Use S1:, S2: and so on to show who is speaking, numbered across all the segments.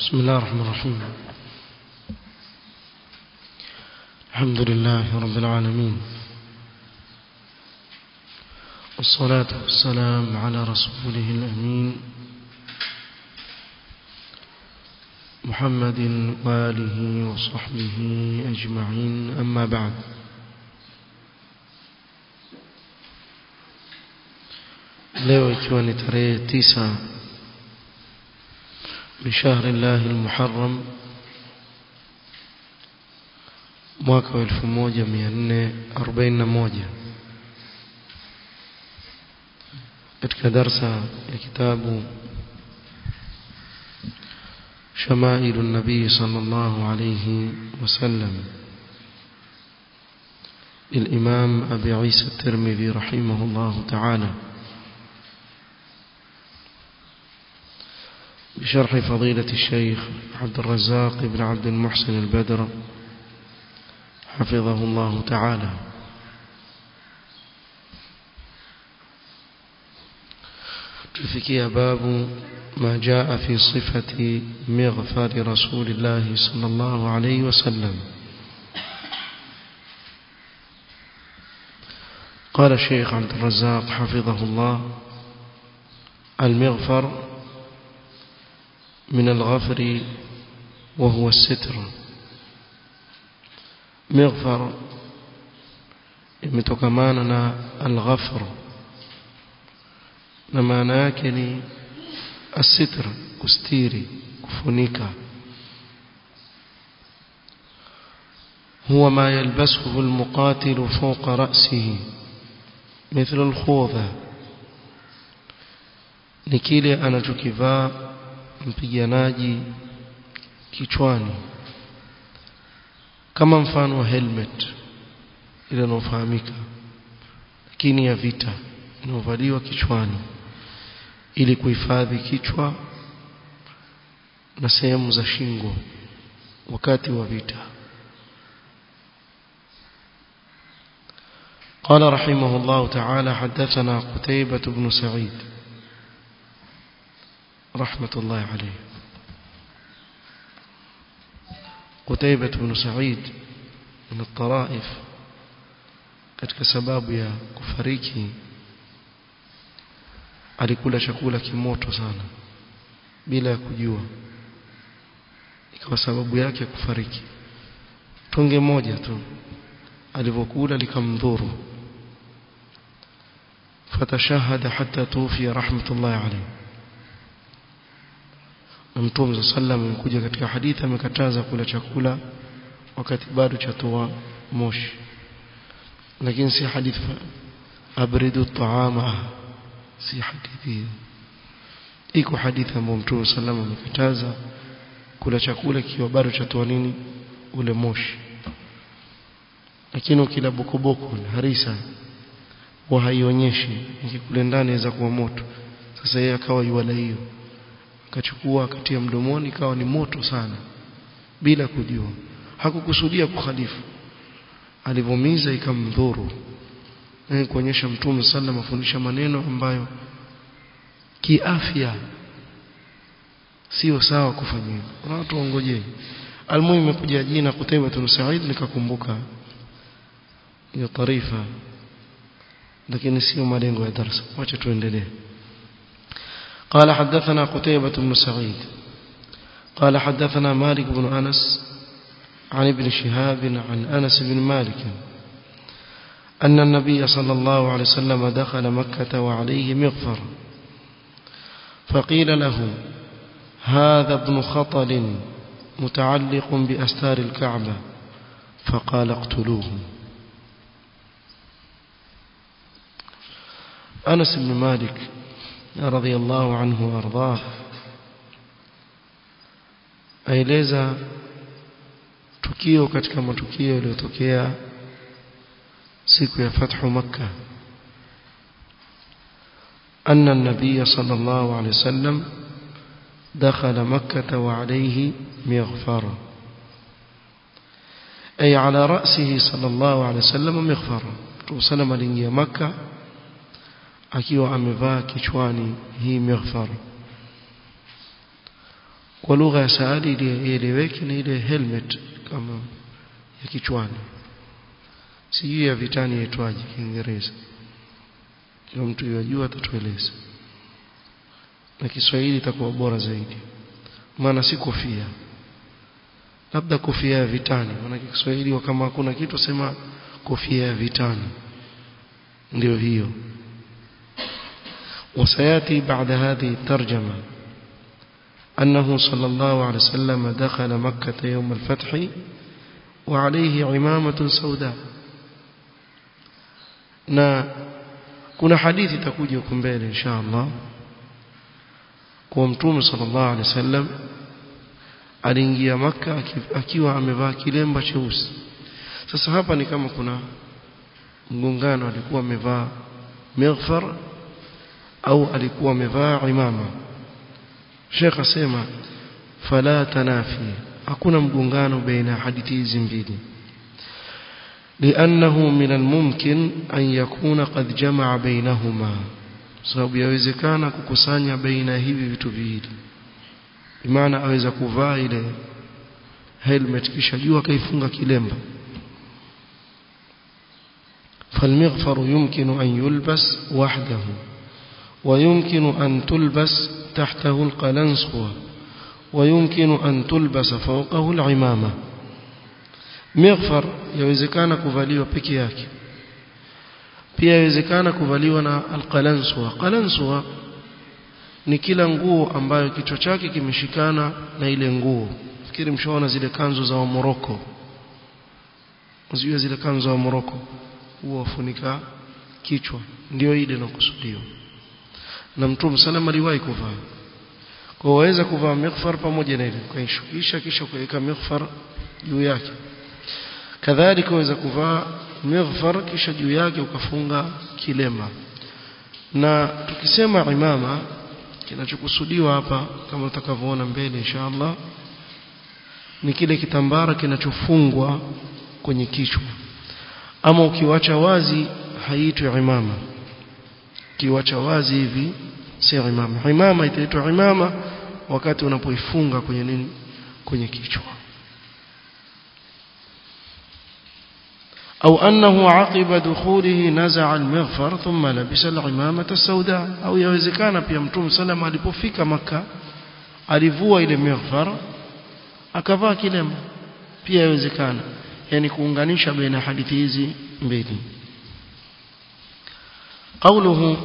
S1: بسم الله الرحمن الرحيم الحمد لله رب العالمين والصلاة والسلام على رسوله الأمين محمد وآله وصحبه أجمعين أما بعد leo ikiwa ni tarehe tisa min shahri llahi almuharram mwaka wa 1441 katika darsa ya kitabu شمائل النبي صلى الله عليه وسلم للإمام أبي عيسى الترمذي رحمه الله تعالى بشرح فضيلة الشيخ عبد الرزاق بن عبد المحسن البدر حفظه الله تعالى تفكي باب ما جاء في صفة مغفر رسول الله صلى الله عليه وسلم قال الشيخ عبد الرزاق حفظه الله المغفر من الغفر وهو الستر مغفر imetokana na al-ghafr na maana yake ni asitr kustiri kufunika هو ما يلبسه المقاتل فوق رأسه مثل الخوذة ni kile anachokivaa mpiganaji kichwani kama mfano wa helmet ile inayofahamika lakini ya vita inayovaliwa kichwani ili kuhifadhi kichwa na sehemu za shingo wakati wa vita قال رحمه الله تعالى حدثنا قتيبة بن سعيد رحمة الله عليه قتيبة بن سعيد من الطرائف katika sababu ya kufariki alikula chakula kimoto sana bila ya kujua ikawa sababu yake ya kufariki tonge moja tu alivyokula likamdhuru fatashahada hatta tufi rahmatullahi alayhi Mtume sallam amekuja katika hadithi amekataza kula chakula wakati bado chatoa moshi lakini si hadithi abridu taama si hadithi iko hadithi ambayo Mtume sallam amekataza kula chakula kiwa bado chatoa nini ule moshi lakini ukila bokoboko harisa wa haionyeshi ikikule ndani inaweza kuwa moto sasa yeye akawa yuala hiyo akachukua akatia mdomoni ikawa ni moto sana bila kujua hakukusudia kukhalifu alivomiza ikamdhuru na kuonyesha mtume sallam afundisha maneno ambayo kiafya sio sawa kufanywa kuna watu waongojee almuhimu imekuja jina Qutayba bin Sa'id nikakumbuka hiyo taarifa lakini sio malengo ya darasa wacha tuendelee قال حدثنا قتيبة بن سعيد قال حدثنا مالك بن أنس عن ابن شهاب عن أنس بن مالك أن النبي صلى الله عليه وسلم دخل مكة وعليه مغفر فقيل له هذا ابن خطل متعلق بأستار الكعبة فقال اقتلوه أنس بن مالك رضي الله عنه وارضاه aeleza tukio katika matukio yaliyotokea siku ya fathu makkah أن النبي صلى الله عليه وسلم دخل مكة وعليه مغفر أي على رأسه صلى الله عليه وسلم مغفر وسلم لنجي مكة akiwa amevaa kichwani hii mighfar kwa lugha ya saadi ili ieleweke ni ile helmet kama ya kichwani sijui ya vitani yaitwaje Kiingereza kila mtu yajua atatueleza na Kiswahili itakuwa bora zaidi maana si kofia labda kofia ya vitani maana Kiswahili kama hakuna kitu sema kofia ya vitani ndio hiyo وسياتي بعد هذه الترجمه أنه صلى الله عليه وسلم دخل مكة يوم الفتح وعليه عمامة سوداء na kuna hadithi itakuja huko mbele insha Allah kwa mtume sallallahu alaihi wasallam aliingia maka akiwa amevaa kilemba cheusi sasa hapa ni kama kuna mgongano alikuwa amevaa mighfar au alikuwa amevaa imama Sheikh asema fala tanafi hakuna mgongano baina hadithi hizi mbili لأنه من الممكن أن يكون قد جمع بينهما sababu yawezekana kukusanya baina hivi vitu viwili bimaana aweza kuvaa ile helmet kisha jua kaifunga kilemba فالمغفر يمكن أن يلبس وحده ويمكن أن تلبس تحته القلنسوة ويمكن أن تلبس فوقه العمامة مغفر يوزكان كفاليو peke yake pia yawezekana kuvaliwa na alqalanswa qalanswa ni kila nguo ambayo kichwa chake kimeshikana na ile nguo fikiri mshaona zile kanzu za wa Morocco uzijua zile kanzu za Morocco huwa wafunika kichwa ndio ile inakusudiwa na mtume salama aliwahi kuvaa kwa waweza kuvaa mighfar pamoja na ile kaishukisha kisha kuweka mighfar juu yake kadhalika waweza kuvaa mighfar kisha juu yake ukafunga kilema na tukisema imama kinachokusudiwa hapa kama utakavyoona mbele inshallah ni kile kitambara kinachofungwa kwenye kichwa ama ukiwacha wazi haitwi imama kiwacha wazi hivi si imama imama itaitwa imama wakati unapoifunga kwenye nini kwenye kichwa أو أنه عقب دخوله نزع المغفر ثم لبس العمامة السوداء أو يوزكان pia mtume sallam alipofika maka alivua ile mighfar akavaa kilema pia yawezekana yani kuunganisha baina hadithi hizi mbili قوله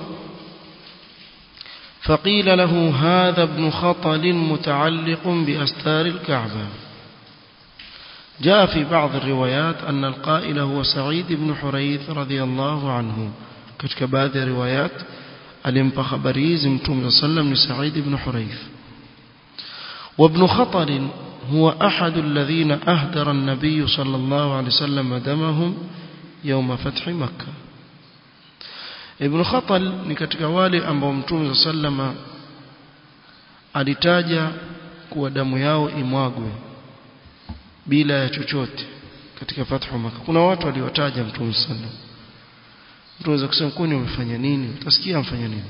S1: فقيل له هذا ابن خطل متعلق بأستار الكعبة جاء في بعض الروايات أن القائل هو سعيد بن حريث رضي الله عنه كتك بعض الروايات alimpa habari hizi mtume sallam ni Said ibn Hurayth وابن خطل هو أحد الذين أهدر النبي صلى الله عليه وسلم دمهم يوم فتح مكة ابن خطل ni katika wale ambao mtume sallama alitaja kuwa damu yao imwagwe bila ya chochote katika fathu maka kuna watu waliwataja mtume sallam mtu anaweza kusema kwani umefanya nini utasikia amfanya nini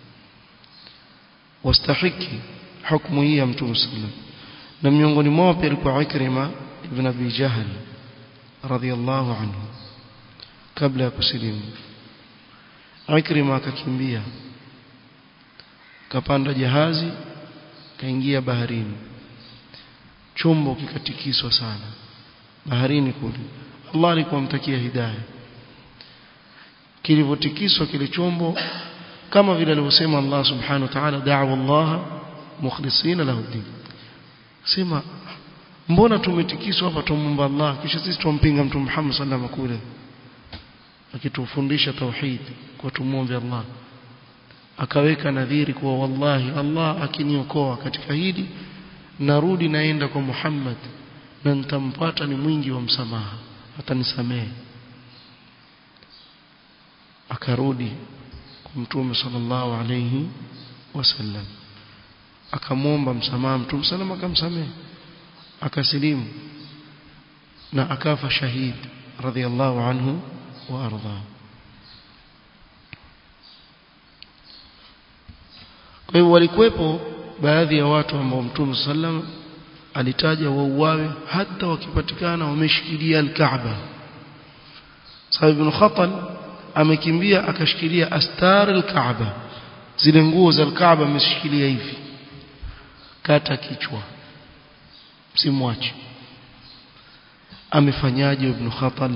S1: wastahiki hukumu hii ya mtume sallam na miongoni mwao pia alikuwa Ikrima ibn Abi Jahl radhiyallahu anhu kabla ya kusilimu Ikrima akakimbia kapanda jahazi kaingia baharini chombo kikatikiswa sana baharini kule Allah alikuwa mtakia hidayah kilivyotikiswa kile chombo kama vile alivyosema Allah subhanahu wa ta'ala da'wa Allah mukhlisina lahu din sema mbona tumetikiswa hapa tumomba Allah kisha sisi tumpinga mtume Muhammad sallallahu alaihi wasallam kule akitufundisha tauhid kwa tumuombe Allah akaweka nadhiri kuwa wallahi Allah akiniokoa katika hili narudi naenda kwa Muhammad na nitampata ni mwingi wa msamaha atanisamehe akarudi kwa mtume sallallahu alayhi wasallam akamwomba msamaha mtume sallam akamsamehe akasilimu na akafa shahid radhiallahu anhu wa arda kwa hiyo walikuwepo baadhi ya watu ambao Mtume sallam alitaja wauawe hata wakipatikana wameshikilia al-Kaaba sababu ibn Khatal amekimbia akashikilia astar al-Kaaba zile nguo za al-Kaaba ameshikilia hivi kata kichwa msimwache amefanyaje ibn Khatal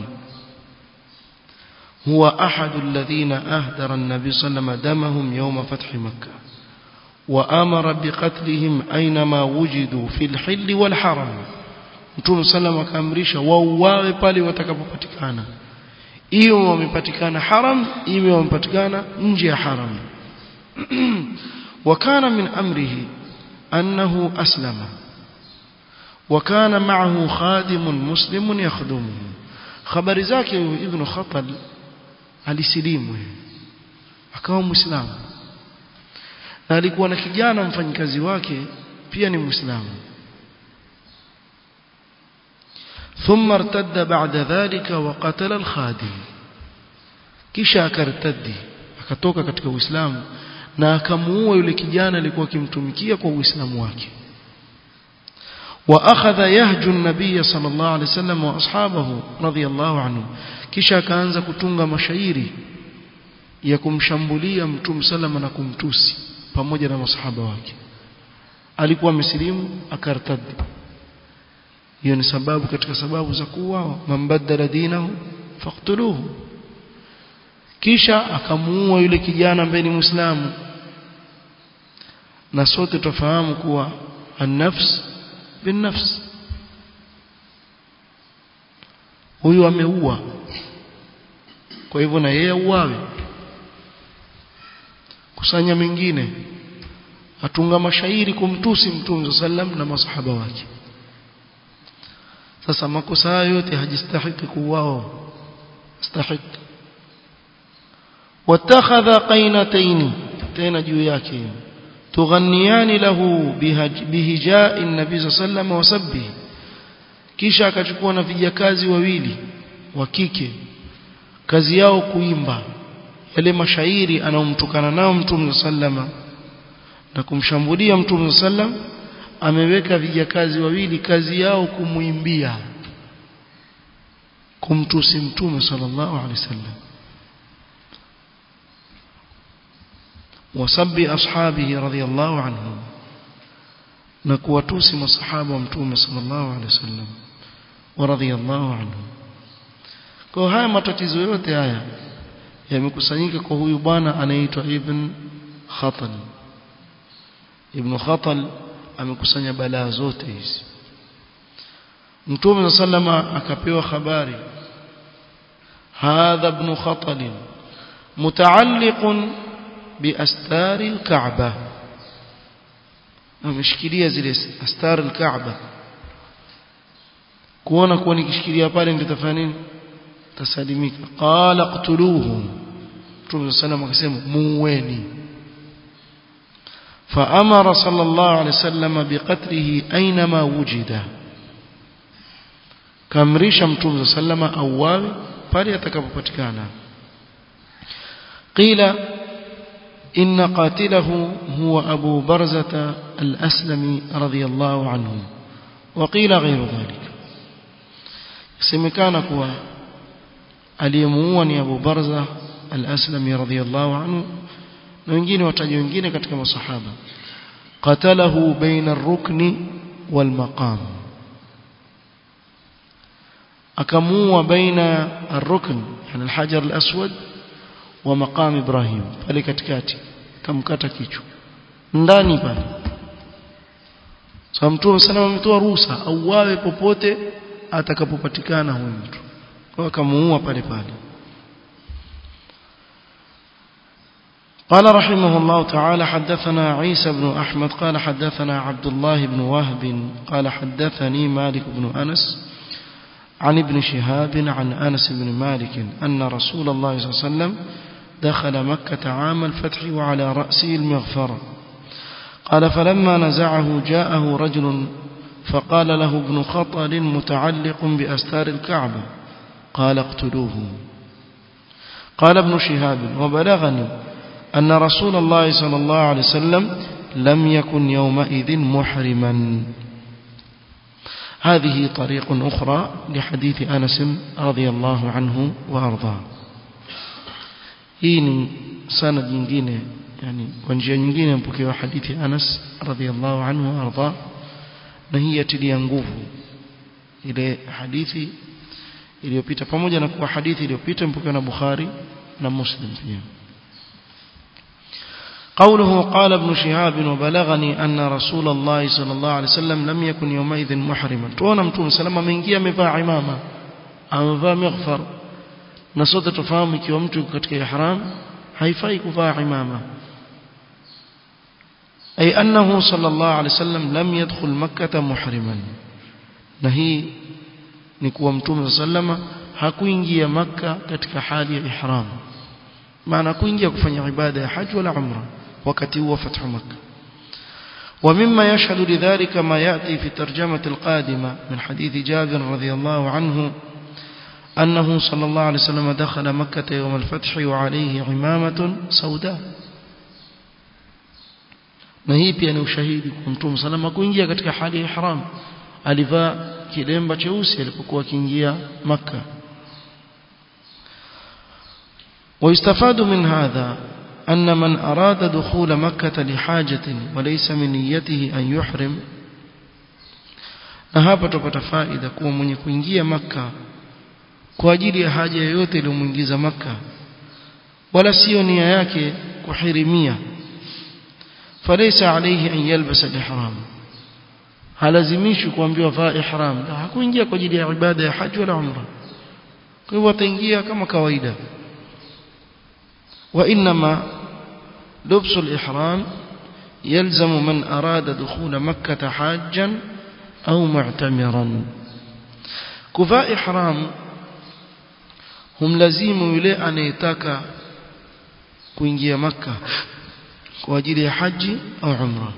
S1: هو أحد الذين أهدر النبي صلى الله عليه وسلم دمهم يوم فتح مكة وأمر بقتلهم أينما وجدوا في الحل والحرم Mtume sallam akaamrisha wauawe pale watakapopatikana iwe wamepatikana haram iwe wamepatikana nje ya haram وكان من أمره أنه أسلم وكان معه خادم مسلم يخدمه خبر zake ibn Khatal alisilimu akawa muislamu na alikuwa na kijana mfanyikazi wake pia ni muislamu ثم ارتد بعد ذلك وقتل الخادم kisha akartadi akatoka katika uislamu na akamuua yule kijana alikuwa akimtumikia kwa uislamu wake واخذ يهجو النبي صلى الله عليه وسلم واصحابه رضي الله عنهم kisha akaanza kutunga mashairi ya kumshambulia mtume salama na kumtusi pamoja na masahaba wake alikuwa amesilimu akartadi hiyo ni sababu katika sababu za kuuawa mambadala dinahu faqtuluhu kisha akamuua yule kijana ambaye ni muislamu na sote tufahamu kuwa an-nafs bin-nafs huyu ameua kwa hivyo na yeye auawe kusanya mengine atunga mashairi kumtusi mtume sallam na masahaba wake sasa makosa hayo yote hajistahiki kuuao stahiki watakhadha qainatayn tena juu yake tughanniani lahu bihijai nabii sallam wa sabbihi kisha akachukua na vijakazi wawili wa kike kazi yao kuimba yale mashairi anaomtukana nao mtume sallama na kumshambulia mtume sallam ameweka vijakazi wawili kazi yao kumuimbia kumtusi mtume sallallahu alaihi wasallam wasabbi ashabihi radhiyallahu anhum na kuwatusi masahaba wa mtume sallallahu alaihi wasallam wa radhiyallahu anhum kwa haya matatizo yote haya yamekusanyika kwa huyu bwana anaitwa ibn Khatal ibn Khatal amekusanya balaa zote hizi Mtume sallama akapewa habari hadha ibn Khatal mutaalliq biastari al-Ka'bah ameshikilia zile astari al-Ka'bah kuona kuwa nikishikilia pale nitafanya nini tasalimika qala qtuluhu Mtume sallam akasema muweni فأمر صلى الله عليه وسلم بقتله أينما وجد كامريش متوم صلى الله عليه وسلم أواب pale atakapopatikana قيل إن قاتله هو أبو برزة الأسلمي رضي الله عنه وقيل غير ذلك semekana kuwa aliyemuua ni Abu Barza al-Aslami radhiyallahu anhu na wengine wataji wengine katika masahaba qatalahu baina ar-rukni wal maqam akamuua baina ar-rukn yani al-hajar al-aswad wa maqam Ibrahim pale katikati kamkata kichwa ndani pale sasa mtume sana ametoa ruhusa auawe popote atakapopatikana huyu mtu kwa akamuua pale pale قال رحمه الله تعالى حدثنا عيسى بن أحمد قال حدثنا عبد الله بن وهب قال حدثني مالك بن أنس عن ابن شهاب عن أنس بن مالك أن رسول الله صلى الله عليه وسلم دخل مكة عام الفتح وعلى رأسه المغفرة قال فلما نزعه جاءه رجل فقال له ابن خطل متعلق بأستار الكعبة قال اقتلوه قال ابن شهاب وبلغني أن رسول الله صلى الله عليه وسلم لم يكن يومئذ محرما هذه طريق أخرى لحديث أنس رضي الله عنه وأرضاه hii ni sanad nyingine yani kwa njia nyingine mpokewa hadithi Anas radhiallahu anhu arda na hii yatilia nguvu ile hadithi iliyopita pamoja na kuwa hadithi iliyopita mpokewa na Bukhari na Muslim pia قوله قال ابن شهاب وبلغني أن رسول الله صلى الله عليه وسلم لم يكن يومئذ محرما تونا متوم سلام ameingia amevaa imama amevaa maghfar na sote tufahamu ikiwa mtu katika ihram haifai kuvaa imama ay annahu sallallahu alayhi wasallam lam yadkhul makkah muhriman na hii ni kuwa mtume sallama hakuingia makka katika hali ya ihram maana kuingia kufanya ibada ya haji wala umra wakati huo fathu makkah ومما يشهد لذلك ما يأتي في ترجمة القادمة من حديث جابر رضي الله عنه أنه صلى الله عليه وسلم دخل مكة يوم الفتح وعليه عمامة سوداء na hii pia ni ushahidi kwa mtume salama kuingia katika hali ya ihram alivaa kilemba cheusi alipokuwa akiingia makka ويستفاد من هذا أن من أراد دخول مكة لحاجة وليس من نيته أن يحرم na hapa tupata faida kuwa mwenye kuingia makka kwa ajili ya haja yoyote iliyomuingiza maka wala sio nia yake kuhirimia falaysa alayhi an yalbasa al-ihram halazimishi kuambiwa vaa ihram hakuingia kwa ajili ya ibada ya haji wala umra kwa hivyo ataingia kama kawaida wa inma لبس الإحرام يلزم من أراد دخول مكة حاجا أو معتمرا كفاء إحرام humlazimu yule anayetaka kuingia maka kwa ajili ya haji au umra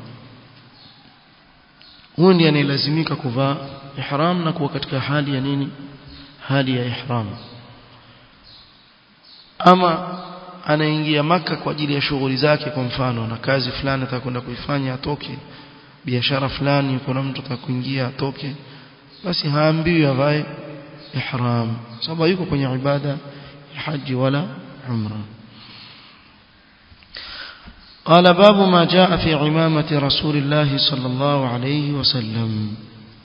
S1: huyo ndiye anayelazimika kuvaa ihram na kuwa katika hali ya nini hali ya ihram ama anaingia maka kwa ajili ya shughuli zake kwa mfano na kazi fulani atakwenda kuifanya atoke biashara fulani kuna mtu atakuingia atoke basi haambiwi avae ihram sababu yuko kwenye ibada ya haji wala umra قال باب ما جاء في عمامة رسول الله صلى الله عليه وسلم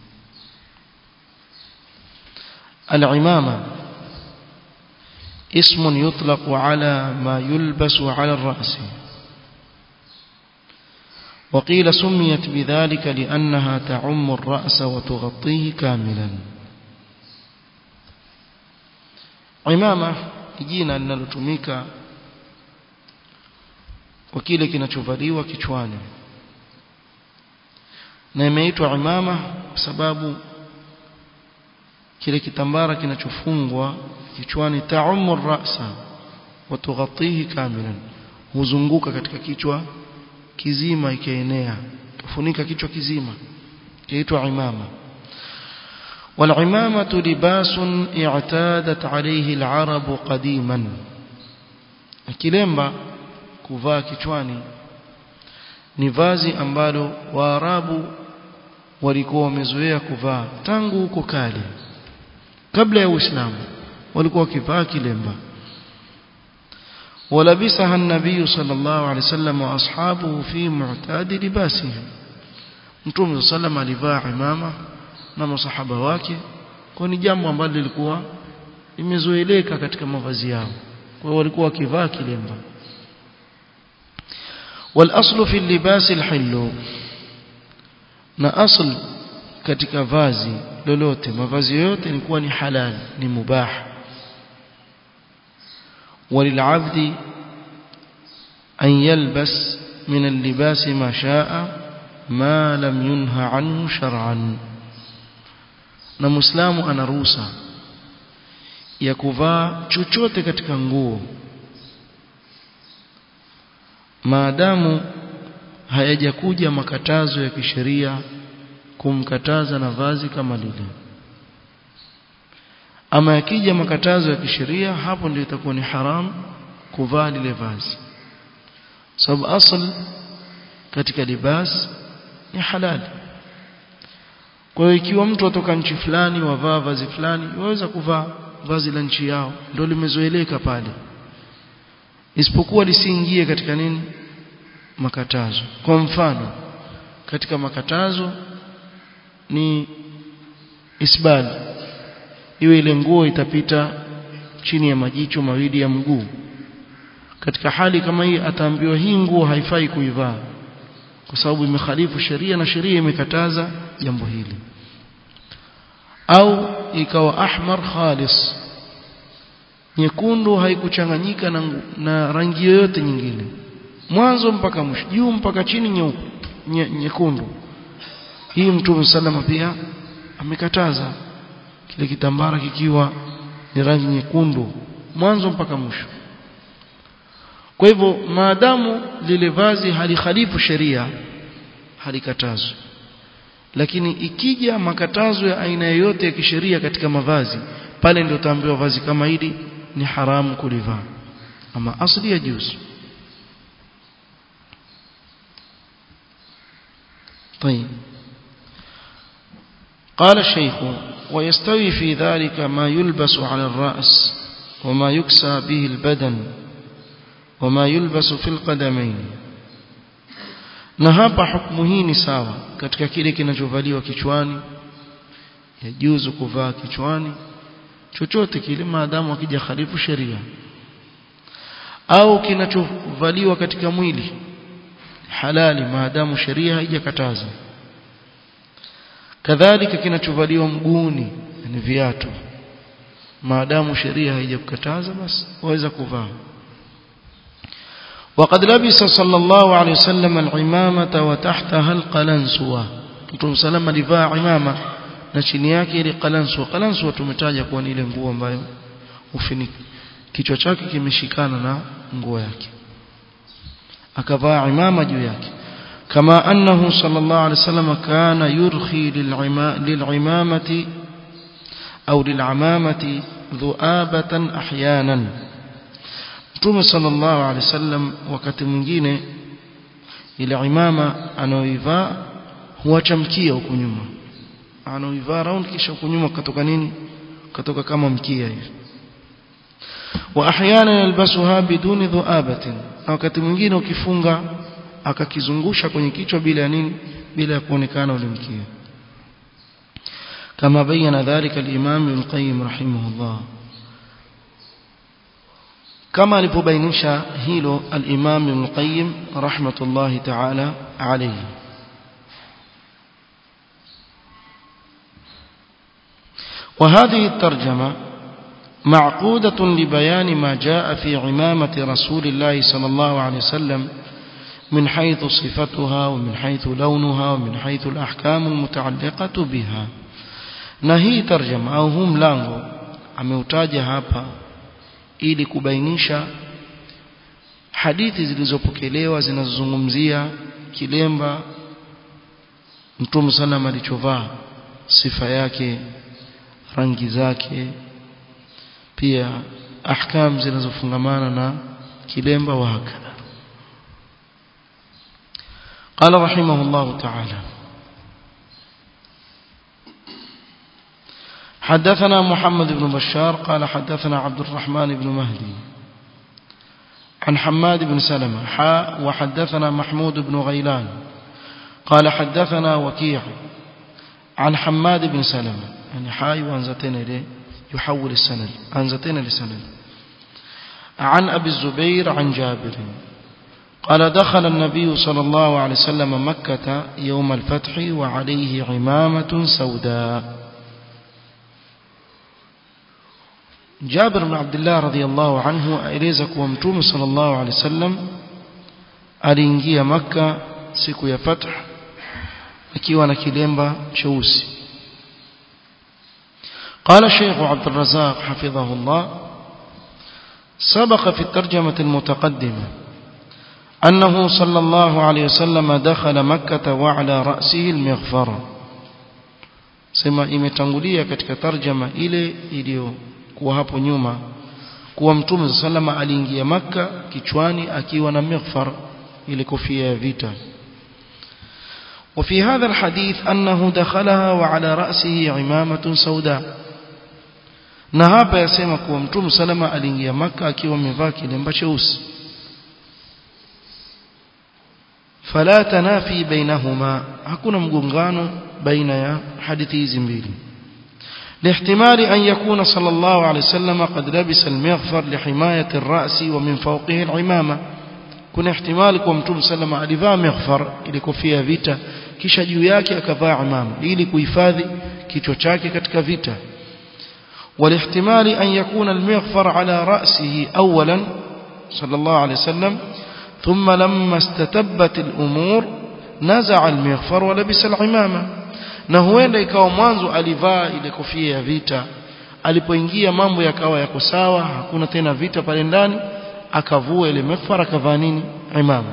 S1: العمامة اسم يطلق على ما يلبس على الرأس وقيل سميت بذلك لأنها تعم الرأس وتغطيه كاملا imama jina linalotumika kwa kile kinachovaliwa kichwani na imeitwa imama kwa sababu kile kitambara kinachofungwa kichwani taumu rasa wa tughatihi kamilan huzunguka katika kichwa kizima ikienea kufunika kichwa kizima kiitwa imama والعمامة لباس اعتادت عليه العرب قديما kilemba kuvaa kichwani ni vazi ambalo waarabu walikuwa wamezoea kuvaa tangu huko kale kabla ya uislamu walikuwa wakivaa kilemba ولبسها النبي صلى الله عليه وسلم واصحابه في معتاد لباسهم mtume صلى الله عليه وسلم alivaa imama na masahaba wake kwa ni jambo ambalo lilikuwa limezoeleka katika mavazi yao kwa walikuwa wakivaa kilemba والاصل في اللباس الحل na asl katika vazi lolote mavazi yote ni kuwa ni halal ni mubah وللعبد أن يلبس من اللباس ما شاء ما لم ينهى عنه شرعا na muislamu ana ruhusa ya kuvaa chochote katika nguo maadamu hayajakuja makatazo ya kisheria kumkataza na vazi kama lile ama yakija makatazo ya kisheria hapo ndio itakuwa ni haram kuvaa lile vazi sababu asl katika libas ni halali kwa hiyo ikiwa mtu atoka nchi fulani wavaa vazi fulani waweza kuvaa vazi la nchi yao ndio limezoeleka pale isipokuwa lisiingie katika nini makatazo kwa mfano katika makatazo ni isbal iwe ile nguo itapita chini ya majicho mawili ya mguu katika hali kama hii ataambiwa hii nguo haifai kuivaa kwa sababu imekhalifu sheria na sheria imekataza jambo hili au ikawa ahmar khalis nyekundu haikuchanganyika na, na rangi yoyote nyingine mwanzo mpaka mwisho juu mpaka chini nyeupe nye, nyekundu hii mtume salama pia amekataza kile kitambara kikiwa ni rangi nyekundu mwanzo mpaka mwisho kwa hivyo maadamu lile vazi halikhalifu sheria halikatazwi lakini ikija makatazo ya aina yoyote ya kisheria katika mavazi pale ndio utaambiwa vazi kama hili ni haramu kulivaa ama asli ya juzu طيب قال الشيخ ويستوي في ذلك ما يلبس على الرأس وما يكسى به البدن وما يلبس في القدمين na hapa hukumu hii ni sawa katika kile kinachovaliwa kichwani yajuzu kuvaa kichwani chochote kile maadamu akija khalifu sheria au kinachovaliwa katika mwili halali maadamu sheria haijakataza kadhalika kinachovaliwa mguuni ni viatu maadamu sheria haijakataza basi waweza kuvaa وقد لبس صلى الله عليه وسلم العمامة وتحتها القلنسوة Mtume salama alivaa imama na chini yake ile qalanswa qalanswa tumetaja kuwa ni ile nguo ambayo ufiniki kichwa chake kimeshikana na nguo yake akavaa imama juu yake kama annahu sallallahu alaihi wasallam kana yurkhi lil'imamati au lil'amamati dhu'abatan ahyanan Mtume sallallahu alaihi wasallam wakati mwingine ile imama anaoivaa huachamkia huko nyuma anaoivaa round kisha huko nyuma katoka nini katoka kama mkia hivi wa ahyana yalbasuha biduni dhuabatin na wakati mwingine ukifunga akakizungusha kwenye kichwa bila nini bila ya kuonekana ule mkia kama bayana dhalika al-imam ibn qayyim rahimahullah kama alipobainisha hilo al-imam ibn qayyim rahmatullahi ta'ala alayhi وهذه الترجمة معقودة لبيان ما جاء في عمامة رسول الله صلى الله عليه وسلم من حيث صفتها ومن حيث لونها ومن حيث الأحكام المتعلقة بها نهي ترجمة أو هم لانغو ameutaja hapa ili kubainisha hadithi zilizopokelewa zinazozungumzia kilemba Mtume sallam alichovaa sifa yake rangi zake pia ahkam zinazofungamana na kilemba wa hakadha قال رحمه الله تعالى حدثنا محمد بن بشار قال حدثنا عبد الرحمن بن مهدي عن حماد بن سلمة حاء وحدثنا محمود بن غيلان قال حدثنا وكيع عن حماد بن سلمة يعني حاء وانزتين إليه يحول السند أنزتين لسند عن أبي الزبير عن جابر قال دخل النبي صلى الله عليه وسلم مكة يوم الفتح وعليه عمامة سوداء جابر بن عبد الله رضي الله عنه أليزك ومتوم صلى الله عليه وسلم aliingia maka siku ya fath akiwa na kilemba cheusi قال الشيخ عبد الرزاق حفظه الله سبق في الترجمة المتقدمة أنه صلى الله عليه وسلم دخل مكة وعلى رأسه المغفرة سما imetangulia katika tarjama ile iliyokuwa hapo nyuma kuwa mtume sallama aliingia maka kichwani akiwa na mighfar ile kofia ya vita وفي هذا الحديث أنه دخلها وعلى رأسه عمامة سوداء na hapa yasema kuwa mtume salama aliingia maka akiwa amevaa kilemba cheusi fala tanafi bainahuma hakuna mgongano baina ya hadithi hizi mbili لاحتمال أن يكون صلى الله عليه وسلم قد لبس المغفر لحماية الرأس ومن فوقه العمامة kuna ihtimali kwa mtume sallama alivaa maghfar ili kofia vita kisha juu yake akavaa imama ili kuhifadhi kichwa chake katika vita والاحتمال أن يكون المغفر على رأسه أولا صلى الله عليه وسلم ثم لما استتبت الأمور نزع المغفر ولبس العمامة na huenda ikawa mwanzo alivaa ile kofia ya vita alipoingia mambo yakawa yako sawa hakuna tena vita pale ndani akavua ile mifara akavaa nini imama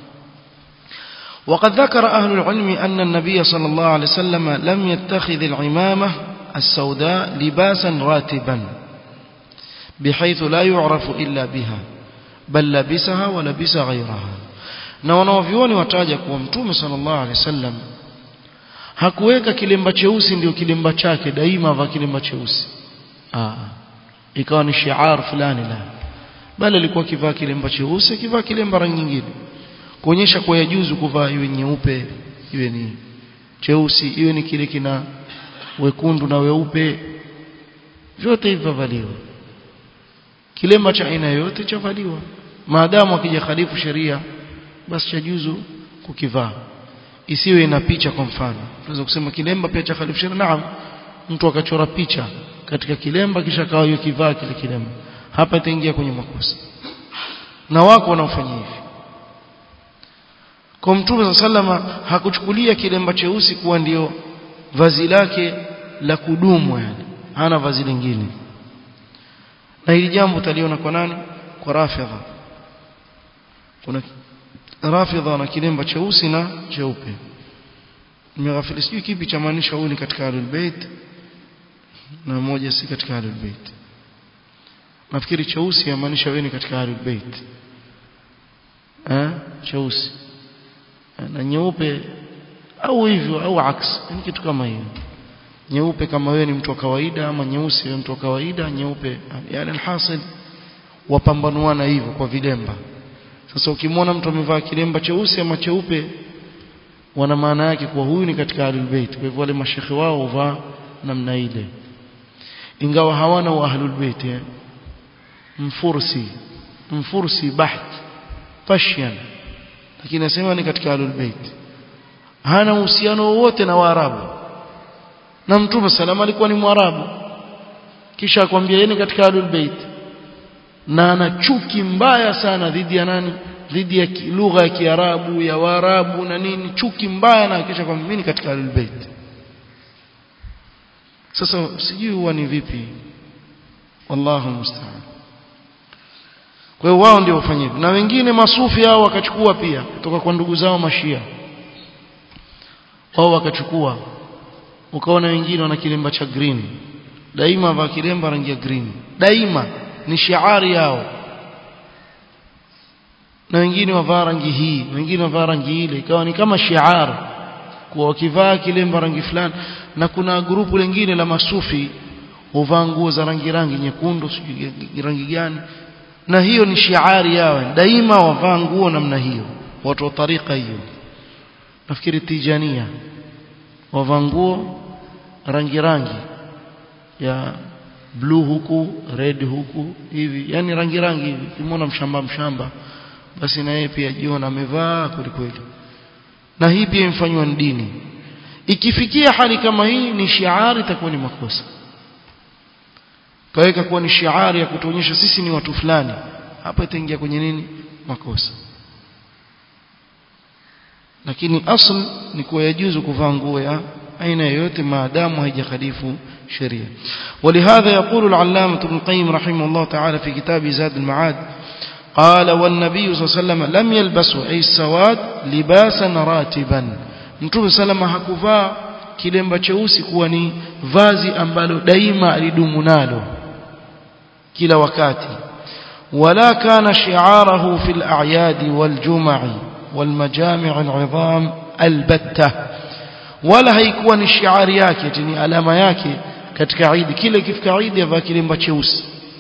S1: وقد ذكر أهل العلم أن النبي صلى الله عليه وسلم لم يتخذ العمامة السوداء لباسا راتبا بحيث لا يعرف إلا بها بل لبسها ولبس غيرها na wanaovioni wataja kuwa mtume sallallahu alaihi wasallam hakuweka kilemba cheusi ndio kilemba chake daima va kilemba cheusi ah ikawa ni shiar fulani la bali alikuwa kivaa kilemba cheusi kivaa kilemba rangi nyingine kuonyesha kwa yajuzu kuvaa iwe nyeupe iwe ni cheusi iwe ni kile kina wekundu na weupe vyote hivyo valiwa kilemba cha aina yote chavaliwa maadamu akija khalifu sheria basi chajuzu kukivaa isiwe ina picha kwa mfano tunaweza kusema kilemba pia cha khalifu sheria naam mtu akachora picha katika kilemba kisha akawa yukivaa kile kilemba hapa itaingia kwenye makosa na wako wanaofanya hivi kwa mtume sallama hakuchukulia kilemba cheusi kuwa ndio vazi lake la kudumu yani hana vazi lingine na hili jambo utaliona kwa nani kwa rafidha kuna rafidha na kilemba cheusi na cheupe nimeghafili sijui kipi cha maanisha huyu ni katika ahlul bait na moja si katika ahlul bait nafikiri cheusi yamaanisha wewe ni katika ahlul bait eh cheusi na nyeupe au hivyo au aks ni kitu kama hiyo nyeupe kama wewe ni mtu wa kawaida ama nyeusi wewe mtu wa kawaida nyeupe yani alhasil wapambanuana hivyo kwa vilemba sasa ukimwona mtu amevaa kilemba cheusi ama cheupe wana maana yake kwa huyu ni katika ahlul bait kwa hivyo wale mashekhe wao huvaa namna ile ingawa hawana wa ahlul bait eh? mfursi mfursi baht pashian lakini nasema ni katika ahlul bait hana uhusiano wowote na waarabu na mtume salama alikuwa ni mwarabu kisha akwambia yeye katika ahlul bait na ana chuki mbaya sana dhidi ya nani dhidi ya lugha ya kiarabu ya waarabu na nini chuki mbaya na kisha kwamba mimi katika ahlul bait sasa sijui huwa ni vipi wallahu musta'an kwa hiyo wao ndio wafanye na wengine masufi hao wakachukua pia kutoka kwa ndugu zao mashia wao wakachukua ukaona wengine wana kilemba cha green daima va kilemba rangi ya green daima ni shiari yao na wengine wavaa rangi hii wengine wavaa rangi ile ikawa ni kama shiar kwa wakivaa kilemba rangi fulani na kuna grupu lingine la masufi huvaa nguo za rangi rangi nyekundu sijui rangi gani na hiyo ni shiari yao daima wavaa nguo namna hiyo watu wa tarika hiyo nafikiri tijania wavaa nguo rangi rangi ya blue huku red huku hivi yani rangi rangi hivi kimona mshamba mshamba basi na yeye pia jiona amevaa kweli kweli na hii pia imfanywa ni dini ikifikia hali kama hii ni shiari itakuwa ni makosa kaweka kuwa ni shiari ya kutuonyesha sisi ni watu fulani hapa itaingia kwenye nini makosa lakini asl ni kuwa yajuzu kuvaa nguo ya aina yoyote maadamu haijakhalifu sheria ولهذا يقول العلامة ابن القيم رحمه الله تعالى في كتاب زاد المعاد قال والنبي صلى الله عليه وسلم لم يلبسوا أي السواد لباسا راتبا mtume salama hakuvaa kilemba cheusi kuwa ni vazi ambalo daima alidumu nalo kila wakati wala kana shi'arahu fil a'yad wal jum'i wal majami' al'idham albatta wala haikuwa ni shiari yake ni alama yake katika Eid kile ikifika Eid avaa kilemba cheusi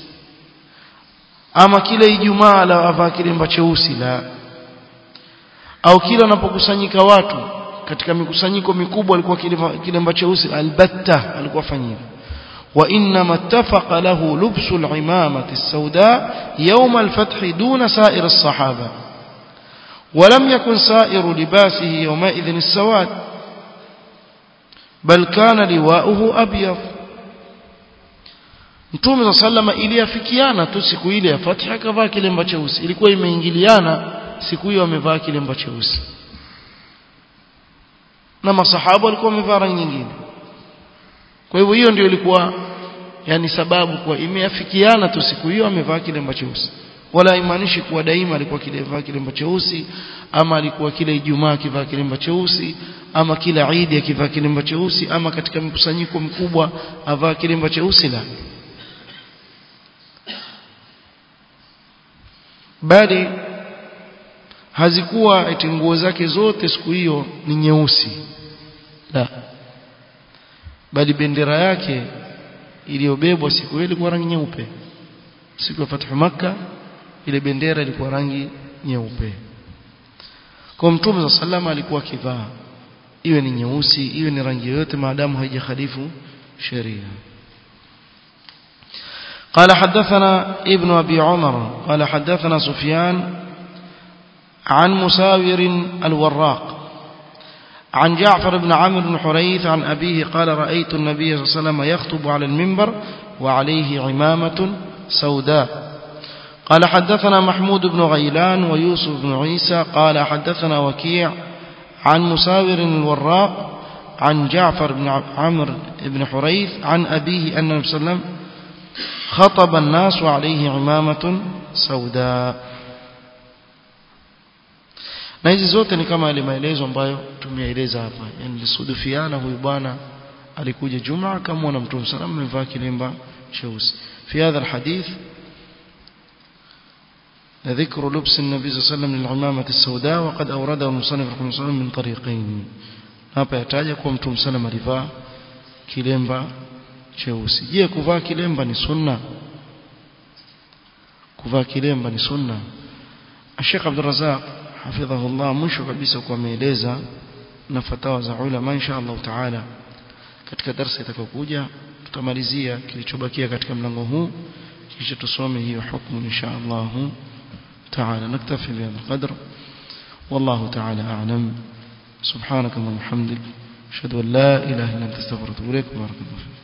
S1: ama kile Ijumaa la avaa kilemba cheusi la au kila anapokusanyika watu katika mikusanyiko mikubwa alikuwa kilemba cheusi albatta alikuwa fanyia وإنما اتفق له لبس العمامة السوداء يوم الفتح دون سائر الصحابة ولم يكن سائر لباسه يومئذ السواد بل كان لواؤه أبيض Mtume صلى الله عليه وسلم iliafikiana tu siku ile ya Fath akavaa kilemba cheusi ilikuwa imeingiliana siku hiyo amevaa kilemba cheusi na masahaba walikuwa wamevaa rangi nyingine kwa hivyo hiyo ndio ilikuwa yani sababu kwa imeafikiana tu siku hiyo amevaa kilemba cheusi wala imaanishi kuwa daima alikuwa kilevaa kilemba cheusi ama alikuwa kila Ijumaa akivaa kilemba cheusi ama kila Eid akivaa kilemba cheusi ama katika mkusanyiko mkubwa avaa kilemba cheusi la bali hazikuwa eti nguo zake zote siku hiyo ni nyeusi la bali bendera yake iliyobebwa siku hiyo ilikuwa rangi nyeupe siku ya fathu makka ile bendera ilikuwa rangi nyeupe kwa mtume za salama alikuwa kivaa iwe ni nyeusi iwe ni rangi yoyote maadamu haijakhalifu sheria قال حدثنا ابن أبي عمر قال حدثنا سفيان عن مساور الوراق عن جعفر بن عمرو بن حريث عن أبيه قال رأيت النبي صلى الله عليه وسلم يخطب على المنبر وعليه عمامة سوداء قال حدثنا محمود بن غيلان ويوسف بن عيسى قال حدثنا وكيع عن مساور الوراق عن جعفر بن عمرو بن حريث عن أبيه أن النبي صلى الله عليه وسلم خطب الناس وعليه عمامة سوداء na hizi zote ni kama yale maelezo ambayo tumeeleza hapa yani lisudufiana huyu bwana alikuja Jumaa kama na Mtume sallam amevaa kilemba cheusi fi hadha alhadith ذكر لبس النبي صلى الله عليه وسلم للعمامة السوداء وقد أورده المصنف رحمه الله من طريقين hapa yataja kuwa Mtume sallam alivaa kilemba cheusi je kuvaa kilemba ni sunna kuvaa kilemba ni sunna Sheikh Abdul Razzaq hafidhahullah mwisho kabisa kwa ameeleza na fatawa za ulama insha Allah taala katika darasa itakayokuja tutamalizia kilichobakia katika mlango huu kisha tusome hiyo hukumu insha Allah taala naktafi bihadha القدر والله تعالى أعلم سبحانك اللهم وبحمدك أشهد أن لا إله إلا أنت استغفرك وإليك بارك الله فيك